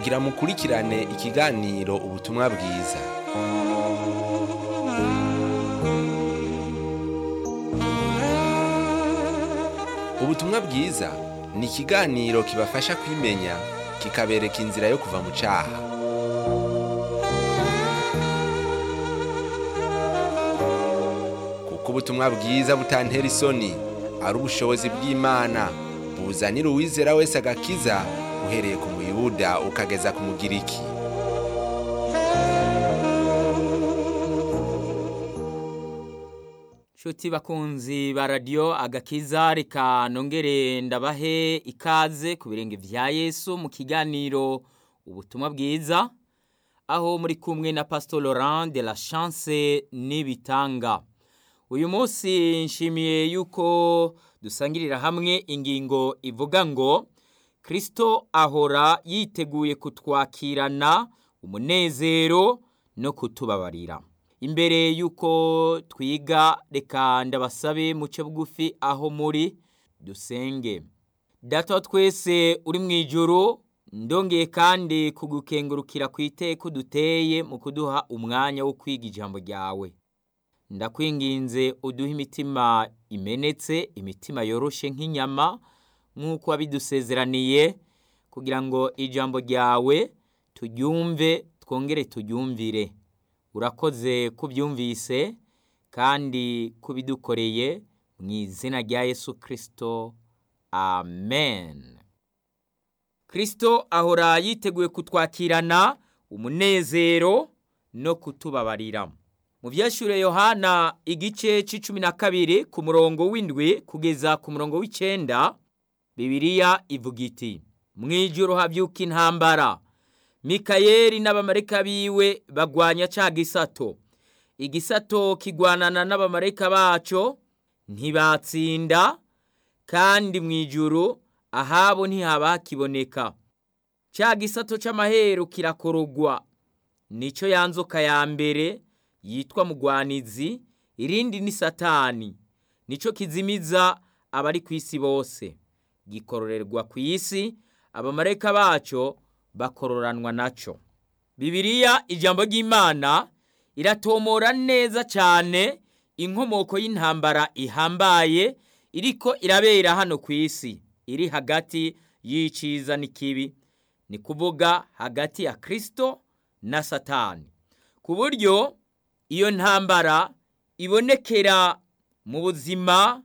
kugira mukurikirane ikiganiro ubutumwa bwiza ubutumwa bwiza ni ikiganiro kibafasha kwimenya kikabereka inzira yo kuva mu cyaha kuko ubutumwa bwiza butantera isoni ari ubushobozi bw'imana buzanira uwizera wese agakiza uhereye ku muyuda ukageza ku mugiriki Shuti bakunzi ba radiyo agakiza reka nongere ndabahe ikaze ku birenge vya Yesu mu kiganiro ubutumwa bwiza aho muri kumwe na Pastor Laurent de la Chance n'ibitanga uyu munsi nshimiye yuko dusangirira hamwe ingingo ivuga ngo Kristo ahora yiteguye kutwakirana umunezero no kutubabarira imbere y'uko twiga reka ndabasabe muce bugufi aho muri dusenge data wa twese uri mu ijoro ndongeye kandi kugukengurukira ku iteko duteye mu kuduha umwanya wo kwiga ijambo ryawe ndakwinginze uduhe imitima imenetse imitima yoroshe nk'inyama nk'uko wabidusezeraniye kugira ngo ijambo ryawe turyumve twongere turyumvire urakoze kubyumvise kandi kubidukoreye mu izina rya yesu kirisito amen kirisito ahora yiteguye kutwakirana umunezero no kutubabarira mu byashyure yohana igice cy'icumi na kabiri ku murongo w'indwi kugeza ku murongo w'icyenda bibiliya ivuga iti mu ijoro habyuka intambara mikayeli n'abamarayika biwe bagwanya cya gisato igisato kigwanana n'abamarayika bacyo ntibatsinda kandi mu ijoro ahabo ntihaba hakiboneka cya gisato cy'amaheru kirakorogwa nicyo yanzoka ya mbere yitwa mugwanizi irindi ni satani nicyo kizimiza abari ku isi bose gikororerwa ku isi abamarayika bacyo bakororanwa nacyo bibiliya ijambo ry'imana iratomora neza cyane inkomoko y'intambara ihambaye iriko irabera hano ku isi iri hagati y'iciza n'ikibi ni kuvuga hagati ya kirisito na satani ku buryo iyo ntambara ibonekera mu buzima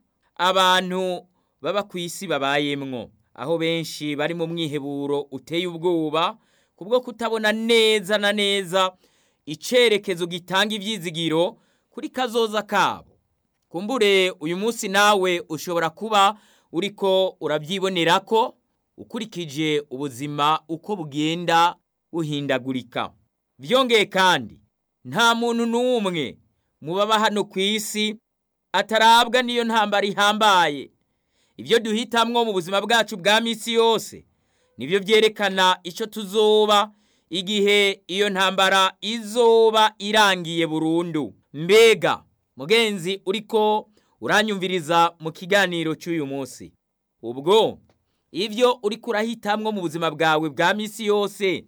abantu baba ku isi babayemwo aho benshi bari mu mwiheburo uteye ubwoba kubwo kutabona neza na neza icyerekezo gitanga ibyizigiro kuri kazoza kabo kumbure uyu munsi nawe ushobora kuba uriko urabyibonera ko ukurikije ubuzima uko bugenda buhindagurika byongeye kandi nta muntu n'umwe mu baba hano ku isi atarabwa n'iyo ntambara ihambaye ibyo duhitamwo mu buzima bwacu bwa minsi yose nibyo byerekana icyo tuzoba igihe iyo ntambara izoba irangiye burundu mbega mugenzi uriko uranyumviriza mu kiganiro cy'uyu munsi ubwo ibyo uriko urahitamwo mu buzima bwawe bwa minsi yose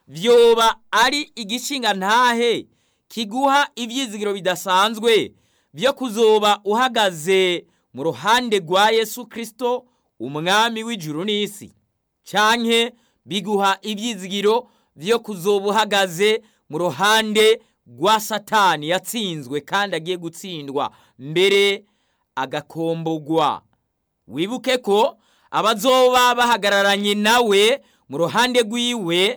byoba ari igishinga ntahe kiguha ibyizigiro bidasanzwe byo kuzoba uhagaze mu ruhande rwa yesu kirisito umwami w'ijuru n'isi cyane biguha ibyizigiro byo kuzoba uhagaze mu ruhande rwa satani yatsinzwe kandi agiye gutsindwa mbere agakombogwa wibuke ko abazoba bahagararanye nawe mu ruhande rw'iwe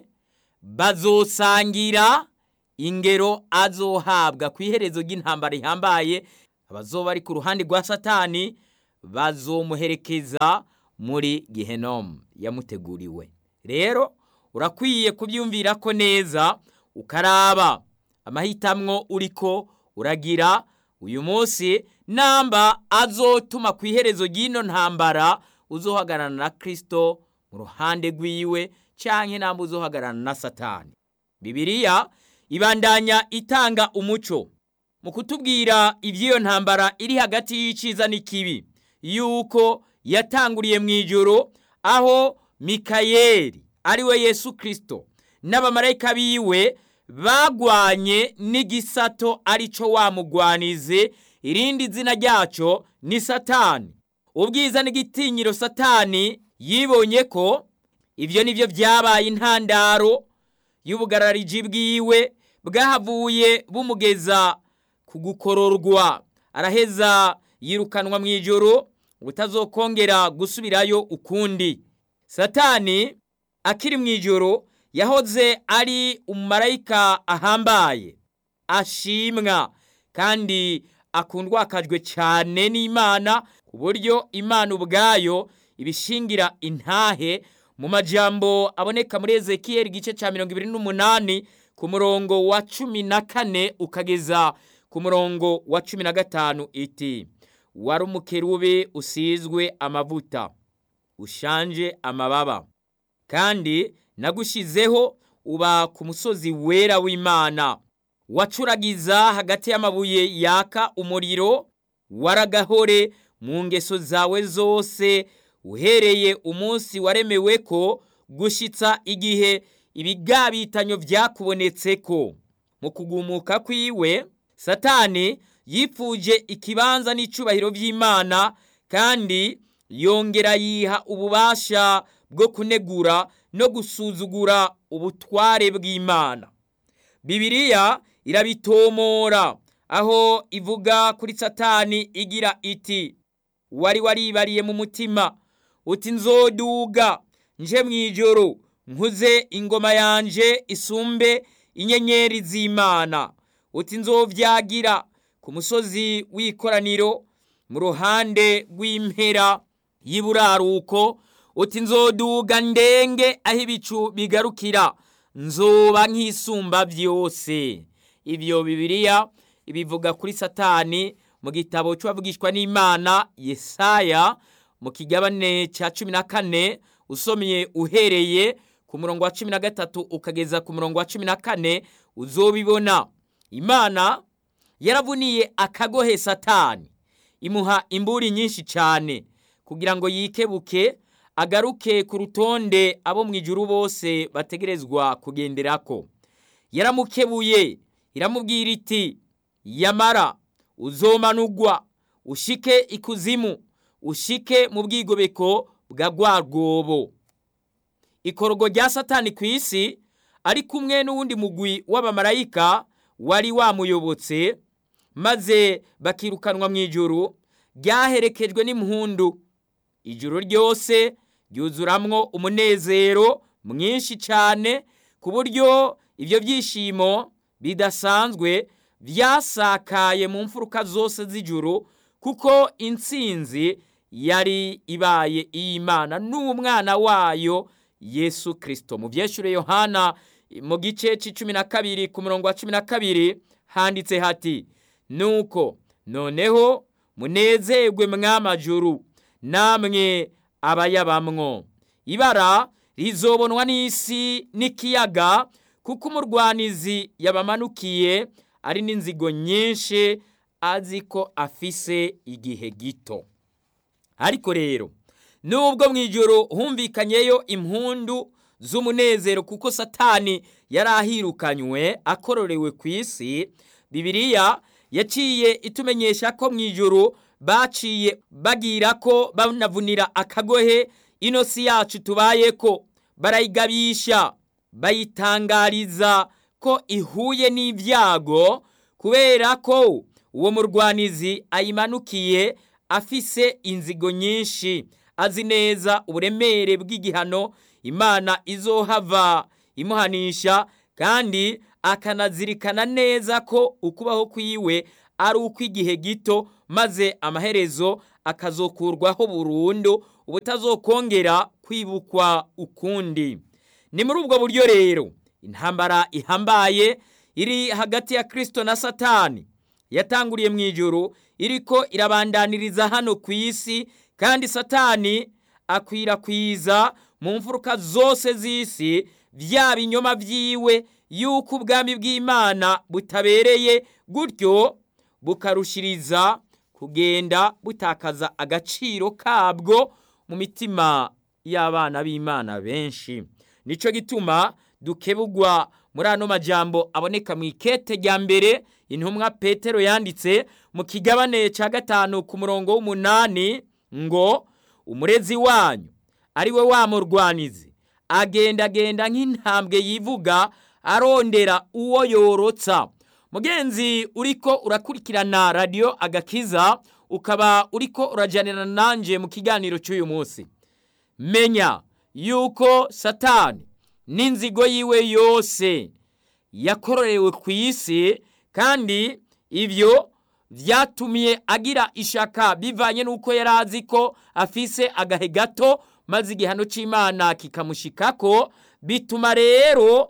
bazosangira ingero azohabwa ku iherezo ry'intambara ihambaye abazoba ari ku ruhande rwa satani bazomuherekeza muri gihenomu yamuteguriwe rero urakwiye kubyumvira ko neza ukaraba amahitamwo uriko uragira uyu munsi namba azotuma ku iherezo ry'ino ntambara uzohagararana na kirisito mu ruhande rw'iwe cyangwa namba uzohagararana na satani bibiliya ibandanya itanga umuco mu kutubwira iby'iyo ntambara iri hagati y'icyiza n'ikibi yuko yatanguriye mu ijoro aho mikayeli ari we yesu kirisito n'abamarayika biwe bagwanye n'igisato arico wa mugwanizi irindi zina ryaco ni satani ubwiza n'igitinyiro satani yibonye ko ibyo nibyo byabaye intandaro y'ubugarariji bwiwe bwahavuye bumugeza ku gukororwa araheza yirukanwa mu ijoro utazokongera gusubirayo ukundi satani akiri mu ijoro yahoze ari umumarayika ahambaye ashimwa kandi akundwakajwe cyane n'imana ku buryo imana ubwayo ibishingira intahe mu majambo aboneka muri ezekiyeli igice cya mirongo ibiri n'umunani ku murongo wa cumi na kane ukageza ku murongo wa cumi na gatanu iti wari umukerube usizwe amavuta ushanje amababa kandi nagushizeho uba ku musozi wera w'imana wacuragiza hagati y'amabuye yaka umuriro waragahore mu ngeso zawe zose uhereye umunsi waremewe ko gushitsa igihe ibigabitanyo byakubonetse ko mu kugumuka kwiwe satani yipfuje ikibanza n'icubahiro by'imana kandi yongera yiha ububasha bwo kunegura no gusuzugura ubutware bw'imana bibiliya irabitomora aho ivuga kuri satani igira iti wari waribariye mu mutima uti nzoduga nje mu ijoro nkuze ingoma yanje isumbe inyenyeri z'imana uti nzovyagira ku musozi w'ikoraniro mu ruhande rw'impera y'iburaruko uti nzoduga ndenge aho ibicu bigarukira nzoba nk'isumba byose ibyo bibiliya ibivuga kuri satani mu gitabo cy'uwavugishwa n'imana yesaya mu kigabane cya cumi na kane usomye uhereye ku murongo wa cumi na gatatu ukageza ku murongo wa cumi na kane uzobibona imana yaravuniye akagohe satani imuha imburi nyinshi cyane kugira ngo yikebuke agaruke ku rutonde abo mu ijuru bose bategerezwa kugenderako yaramukebuye iramubwira iti yamara uzomanugwa ushike ikuzimu ushike mu bwigobeko bwa rwa rwobo ikorogo rya satani ku isi ari kumwe n'uwundi mugwi w'abamarayika wari wamuyobotse maze bakirukanwa mu ijuru ryaherekejwe n'impundu ijuru ryose ryuzuramwo umunezero mwinshi cyane ku buryo ibyo byishimo bidasanzwe byasakaye mu mfuruka zose z'ijuru kuko intsinzi yari ibaye iy'imana n'umwana wayo yesu kirisito mu byeshure yohana mu gice cy'icumi na kabiri ku murongo wa cumi na kabiri handitse hati nuko noneho munezerwe mw'amajuru namwe abayabamwo ibara rizobonwa n'isi n'ikiyaga kuko umurwanizi yabamanukiye ari n'inzigo nyinshi azi ko afise igihe gito ariko rero nubwo mu ijoro humvikanyeyo impundu z'umunezero kuko satani yari ahirukanywe akororewe ku isi bibiliya yaciye itumenyesha ko mu ijoro baciye bagira ko banavunira akagohe ino si yacu tubaye ko barayigabisha bayitangariza ko ihuye n'ibyago kubera ko uwo murwanizi ayimanukiye afise inzigo nyinshi azi neza uburemere bw'igihano imana izohava imuhanisha kandi akanazirikana neza ko ukubaho kwiwe ari ukw'igihe gito maze amaherezo akazokurwaho burundu ubutazokongera kwibukwa ukundi ni muri ubwo buryo rero intambara ihambaye iri hagati ya kirisito na satani yatanguriye mu ijoro iriko irabandaniriza hano ku isi kandi satani akwirakwiza mu mfuruka zose z'isi bya binyoma byiwe yuko ubwami bw'imana butabereye gutyo bukarushiriza kugenda butakaza agaciro kabwo mu mitima y'abana b'imana benshi nicyo gituma dukebugwa muri ano majambo aboneka mu ikete rya mbere intumwa petero yanditse mu kigabane cya gatanu ku murongo w'umunani ngo umurezi wanyu ari we wa murwanizi agendagenda nk'intambwe yivuga arondera uwo yorotsa mugenzi uriko urakurikirana radiyo agakiza ukaba uriko urajyanira nanjye mu kiganiro cy'uyu munsi menya yuko satani n'inzigo yiwe yose yakororewe ku isi kandi ibyo byatumye agira ishaka bivanye n'uko yari azi ko afise agahe gato maze igihano cy'imana kikamushikako bituma rero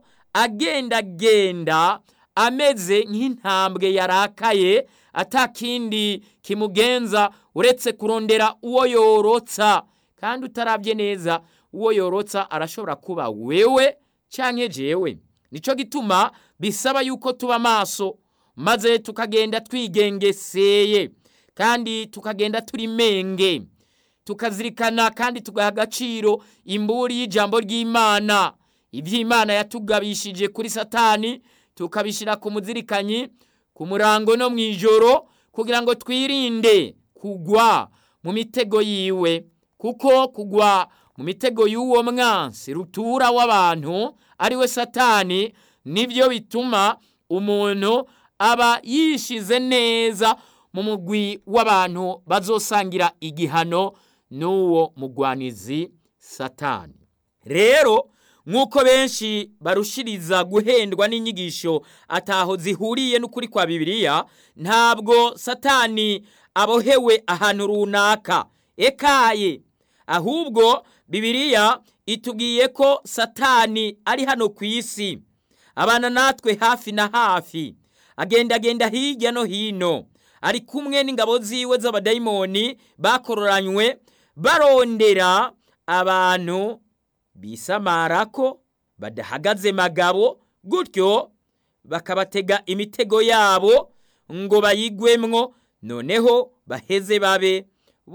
agendagenda ameze nk'intambwe yarakaye atakindi kimugenza uretse kurondera uwo yorotsa kandi utarabye neza uwo yorotsa arashobora kuba wewe cyangwa jewe nicyo gituma bisaba yuko tuba maso maze tukagenda twigengeseye kandi tukagenda turi menge tukazirikana kandi tugaha agaciro imburi y'ijambo ry'imana iby'imana yatugabishije kuri satani tukabishyira ku muzirikanyi ku murango no mu ijoro kugira ngo twirinde kugwa mu mitego yiwe kuko kugwa mu mitego y'uwo mwansi rutura w'abantu ari we satani nibyo bituma umuntu aba yishize neza mu mugwi w'abantu bazosangira igihano n'uwo mugwanizi satani rero nk'uko benshi barushiriza guhendwa n'inyigisho ataho zihuriye n'ukuri kwa bibiliya ntabwo satani abohewe ahantu runaka ekaye ahubwo bibiliya itubwiye ko satani ari hano ku isi abana natwe hafi na hafi agendagenda hirya no hino ari kumwe n'ingabo ziwe z'abadayimoni bakororanywe barondera abantu bisamara ko badahagaze magabo gutyo bakabatega imitego yabo ngo bayigwemwo noneho baheze babe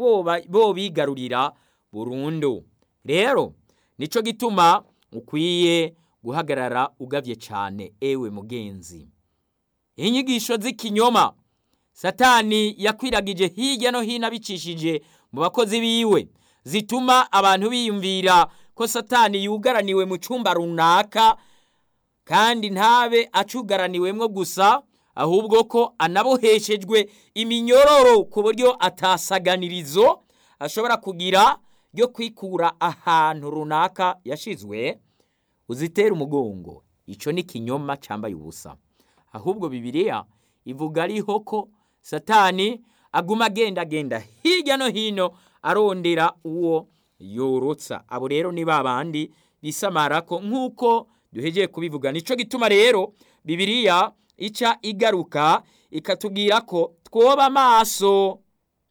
bo bigarurira burundu rero nicyo gituma ukwiye guhagarara ugabye cyane ewe mugenzi inyigisho z'ikinyoma satani yakwiragije hirya no hino abicishije mu bakozi biwe zituma abantu biyumvira ko satani yugaraniwe mu cyumba runaka kandi ntabe acugaraniwemo gusa ahubwo ko anaboheshejwe iminyororo ku buryo atasaganirizo ashobora kugira ryo kwikura ahantu runaka yashizwe uzitera umugongo icyo ni ikinyoma cyambaye ubusa ahubwo bibiliya ivuga ariho ko satani aguma agenda agenda hirya no hino arondera uwo yorotsa abo rero ni ba bandi bisamara ko nk'uko duhegeye kubivuga nicyo gituma rero bibiliya ica igaruka ikatubwira ko twoba amaso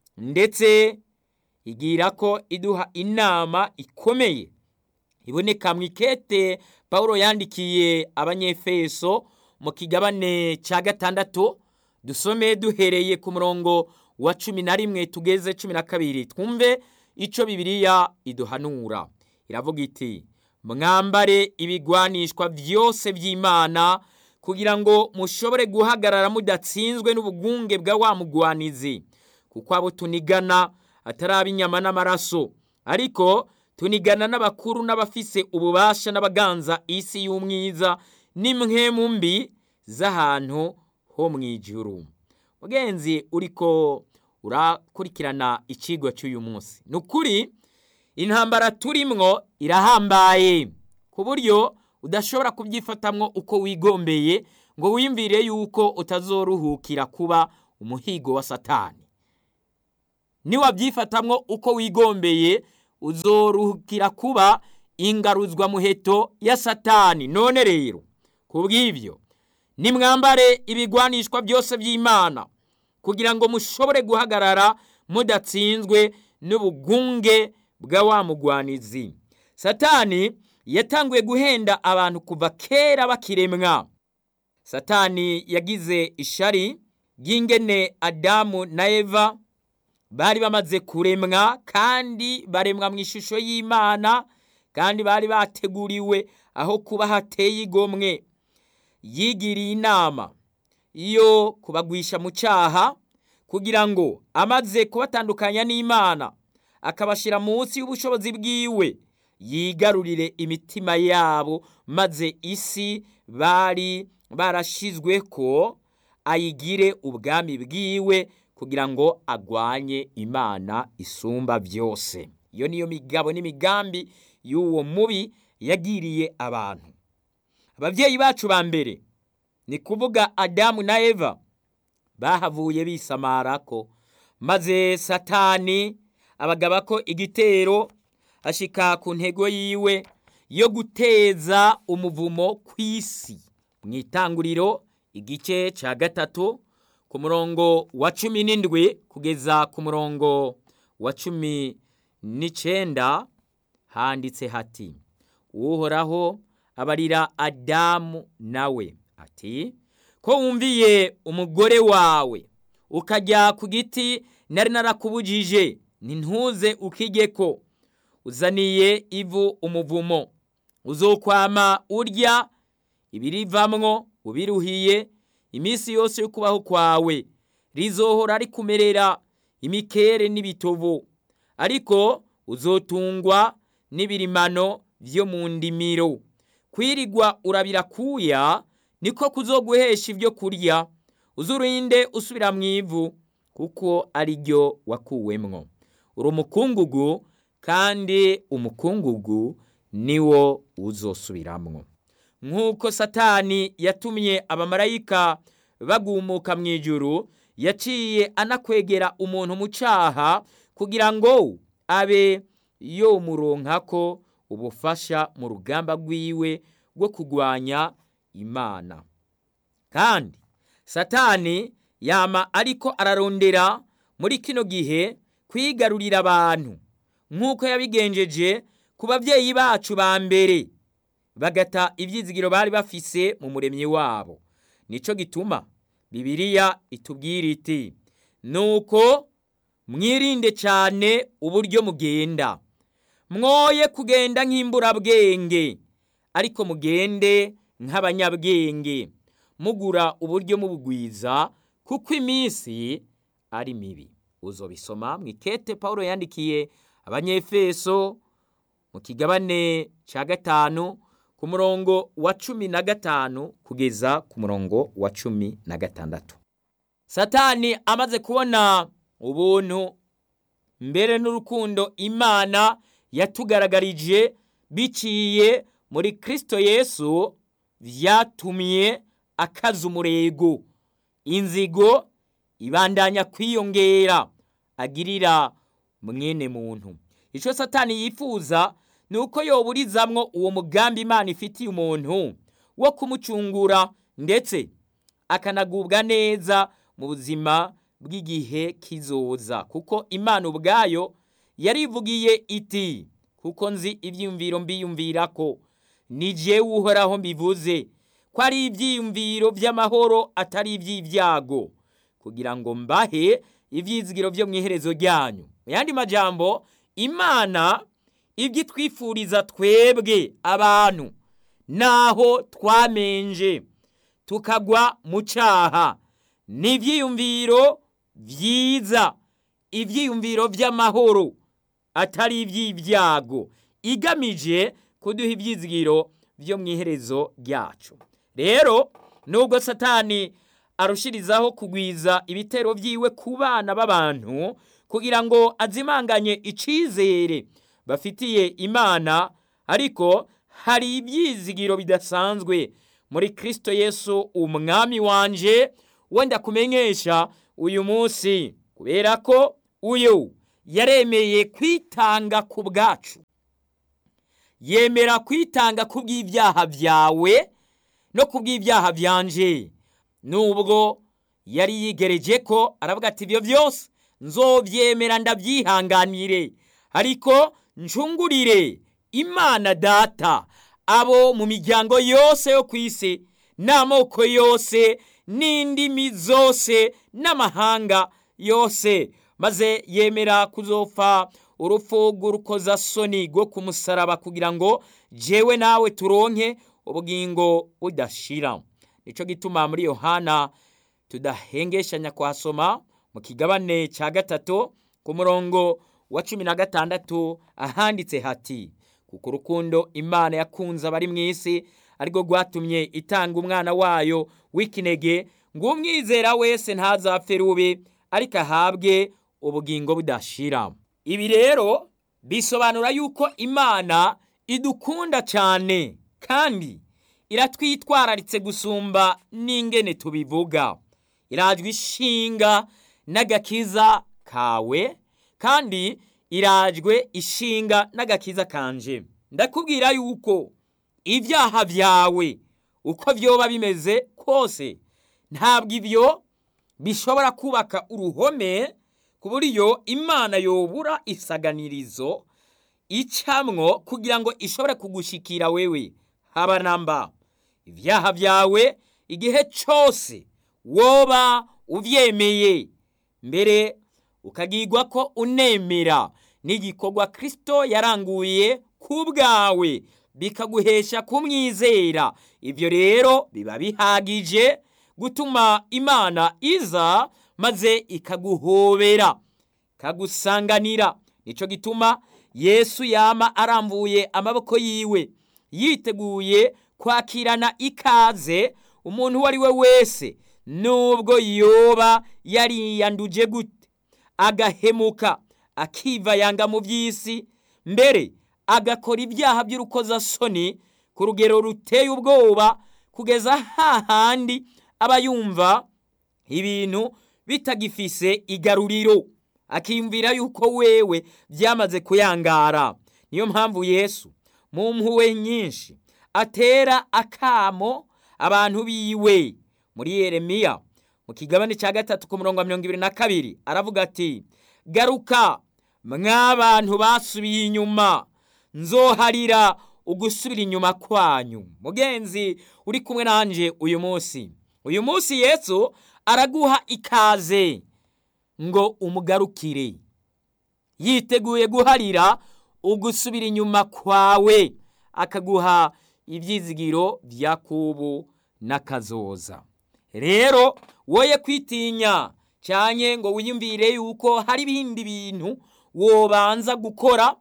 ndetse igira ko iduha inama ikomeye iboneka mu ikete paul yandikiye abanyefeso mu kigabane cya gatandatu dusome duhereye ku murongo wa cumi na rimwe tugeze cumi na kabiri twumve icyo bibiliya iduhanura iravuga iti mwambare ibigwanishwa byose by'imana kugira ngo mushobore guhagarara mudatsinzwe n'ubugunge bwa wa mugwanizi kuko abo tunigana atari ab'inyama n'amaraso ariko tunigana n'abakuru n'abafise ububasha n'abaganza isi y'umwiza n'imwe mbi z'ahantu ho mu ijuru mugenzi uriko urakurikirana ikigo cy'uyu munsi ni ukuri intambara turimwo irahambaye ku buryo udashobora kubyifatamwo uko wigombeye ngo wiyumvire yuko utazoruhukira kuba umuhigo wa satani niwabyifatamwo uko wigombeye uzoruhukira kuba ingaruzwa muheto ya satani none rero ku bw'ibyo nimwambare ibigwanishwa byose by'imana kugira ngo mushobore guhagarara mudatsinzwe n'ubugunge bwa wa mugwanizi satani yatanguye guhenda abantu kuva kera bakiremwa satani yagize ishari ry'ingene adamu na eva bari bamaze kuremwa kandi baremwa mu ishusho y'imana kandi bari bateguriwe aho kuba hateye igomwe yigiriye inama yo kubagwisha mu cyaha kugira ngo amaze kubatandukanya n'imana akabashyira munsi y'ubushobozi bwiwe yigarurire imitima yabo maze isi bari barashizwe ko ayigire ubwami bwiwe kugira ngo agwanye imana isumba byose iyo niyo migabo n'imigambi y'uwo mubi yagiriye abantu ababyeyi bacu ba mbere ni kuvuga adamu na eva bahavuye bisamara ko maze satani abagaba ko igitero ashika ku ntego yiwe yo guteza umuvumo ku isi mu itanguriro igice cya gatatu ku murongo wa cumi n'indwi kugeza ku murongo wa cumi n'icyenda handitse hati uhoraho abarira adamu nawe ati ko wumviye umugore wawe ukajya ku giti nari narakubujije nintuze ukige ko uzaniye ivu umuvumo uzokwama urya ibirivamwo ubiruhiye iminsi yose yo kubaho kwawe rizohora rikumerera imikere n'ibitovu ariko uzotungwa n'ibirimano byo mu ndimiro kwirigwa urabira kuya niko kuzoguhesha ibyo kurya uzurinde usubira mu ivu kuko ari ryo wakuwemwo uri umukungugu kandi umukungugu niwo uzosubiramwo nk'uko satani yatumye abamarayika bagumuka mu ijuru yaciye anakwegera umuntu mu cyaha kugira ngo abe yomuronka ko ubufasha mu rugamba rwiwe rwo kurwanya imana kandi satani yama ariko ararondera muri kino gihe kwigarurira abantu nk'uko yabigenjeje ku babyeyi bacu ba mbere bagata ibyizigiro bari bafise mu muremyi wabo nicyo gituma bibiliya itubwira iti nuko mwirinde cyane uburyo mugenda mwoye kugenda nk'imburabwenge ariko mugende nk'abanyabwenge mugura uburyo mubugwiza kuko iminsi ari mibi uzobisoma mu ikete paul yandikiye abanyefeso mu kigabane cya gatanu ku murongo wa cumi na gatanu kugeza ku murongo wa cumi na gatandatu satani amaze kubona ubuntu mbere n'urukundo imana yatugaragarije biciye muri kirisito yesu byatumye akaza umurego inzigo ibandanya kwiyongera agirira mwene muntu icyo satani yifuza ni uko yoburizamwo uwo mugambi imana ifitiye umuntu wo kumucungura ndetse akanagubwa neza mu buzima bw'igihe kizoza kuko imana ubwayo yarivugiye iti kuko nzi ibyiyumviro mbiyumvira ko ni jewe uhoraho mbivuze ko ari ibyiyumviro by'amahoro atari iby'ibyago kugira ngo mbahe ibyizigiro byo mu iherezo ryanyu mu yandi majambo imana ibyo itwifuriza twebwe abantu naho twamenje tukagwa mu cyaha ni ibyiyumviro byiza ibyiyumviro by'amahoro atari iby'ibyago igamije kuduha ibyizigiro byo mu iherezo ryacu rero nubwo satani arushirizaho kugwiza ibitero byiwe ku bana b'abantu kugira ngo azimanganye icyizere bafitiye imana ariko hari ibyizigiro bidasanzwe muri kirisito yesu umwami wanje wenda kumenyesha uyu munsi kubera ko uyu yaremeye kwitanga ku bwacu yemera kwitanga ku bw'ibyaha byawe no ku bw'ibyaha byanje nubwo yari yigereje ko aravuga ati ibyo byose nzobyemera ndabyihanganire ariko ncungurire imana data abo mu miryango yose yo ku isi n'amoko yose n'indimi zose n'amahanga yose maze yemera kuzopfa urupfu rw'urukozasoni rwo ku musaraba kugira ngo jewe nawe turonke ubugingo budashira nicyo gituma muri yohana tudahengeshanya kuhasoma mu kigabane cya gatatu ku murongo wa cumi na gatandatu ahanditse hati kuko urukundo imana yakunze abari mu isi arirwo rwatumye itanga umwana wayo w'ikinege ngo umwizera wese ntazapfe rubi ariko ahabwe ubugingo budashira ibi rero bisobanura yuko imana idukunda cyane kandi iratwitwararitse gusumba n'ingene tubivuga irajwe ishinga n'agakiza kawe kandi irajwe ishinga n'agakiza kanje ndakubwira yuko ibyaha byawe uko byoba bimeze kose ntabwo ibyo bishobora kubaka uruhome ku buryo imana yobura isaganirizo icamwo kugira ngo ishobore kugushikira wewe haba namba ibyaha byawe igihe cyose woba ubyemeye mbere ukagirwa ko unemera n'igikorwa kirisito yaranguye ku bwawe bikaguhesha kumwizera ibyo rero biba bihagije gutuma imana iza maze ikaguhobera ikagusanganira nicyo gituma yesu yama arambuye amaboko yiwe yiteguye kwakirana ikaze umuntu uwo ari we wese nubwo yoba yariyanduje gute agahemuka akiva yanga mu by'isi mbere agakora ibyaha by'urukozasoni ku rugero ruteye ubwoba kugeza hahandi aba yumva ibintu bitagifise igaruriro akiyumvira yuko wewe byamaze kuyangara niyo mpamvu yesu mu mpuwe nyinshi atera akamo abantu biwe muri yeremiya mu kigabane cya gatatu ku murongo wa mirongo ibiri na kabiri aravuga ati garuka mw'abantu basubiye inyuma nzoharira ugusubira inyuma kwanyu mugenzi uri kumwe nanjye uyu munsi uyu munsi yesu araguha ikaze ngo umugarukire yiteguye guharira ugusubira inyuma kwawe akaguha ibyizigiro bya kubu n'akazoza rero woye kwitinya cyane ngo wiyumvire yuko hari ibindi bintu wobanza gukora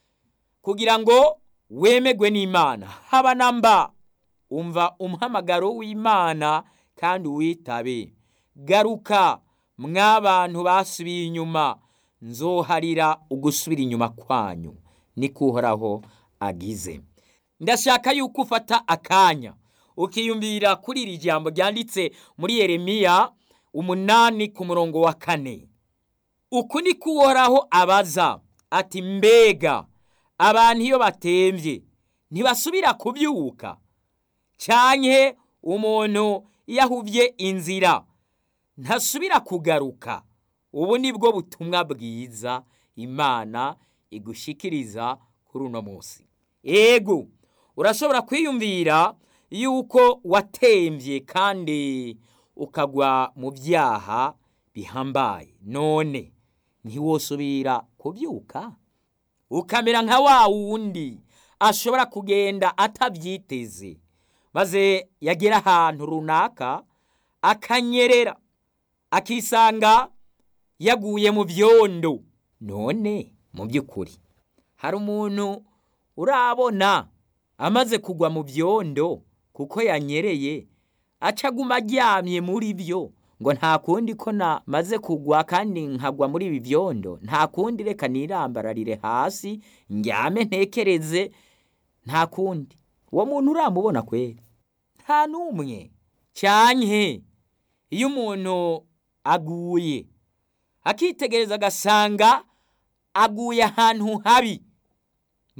kugira ngo wemegwe n'imana haba na mba umva umuhamagaro w'imana kandi witabe garuka mw'abantu basubiye inyuma nzoharira ugusubira inyuma kwanyu niko uhoraho agize ndashaka yuko ufata akanya ukiyumvira kuri iri jambo ryanditse muri yeremiya umunani ku murongo wa kane uku niko uhoraho abaza ati mbega abantu iyo batembye ntibasubira kubyuka cyane umuntu iyo ahubye inzira ntasubira kugaruka ubu ni bwo butumwa bwiza imana igushikiriza kuri uno munsi ego urashobora kwiyumvira yuko watembye kandi ukagwa mu byaha bihambaye none ntiwosubira kubyuka ukamera nka wa wundi ashobora kugenda atabyiteze maze yagera ahantu runaka akanyerera akisanga yaguye mu byondo none mu by'ukuri hari umuntu urabona amaze kugwa mu byondo kuko yanyereye acaguma aryamye muri byo ngo nta kundi ko namaze kugwa kandi nkagwa muri ibi byondo nta kundi reka nirambararire hasi njyame ntekereze nta kundi uwo muntu uramubona kwera nta n'umwe cyane iyo umuntu aguye akitegereza agasanga aguye ahantu habi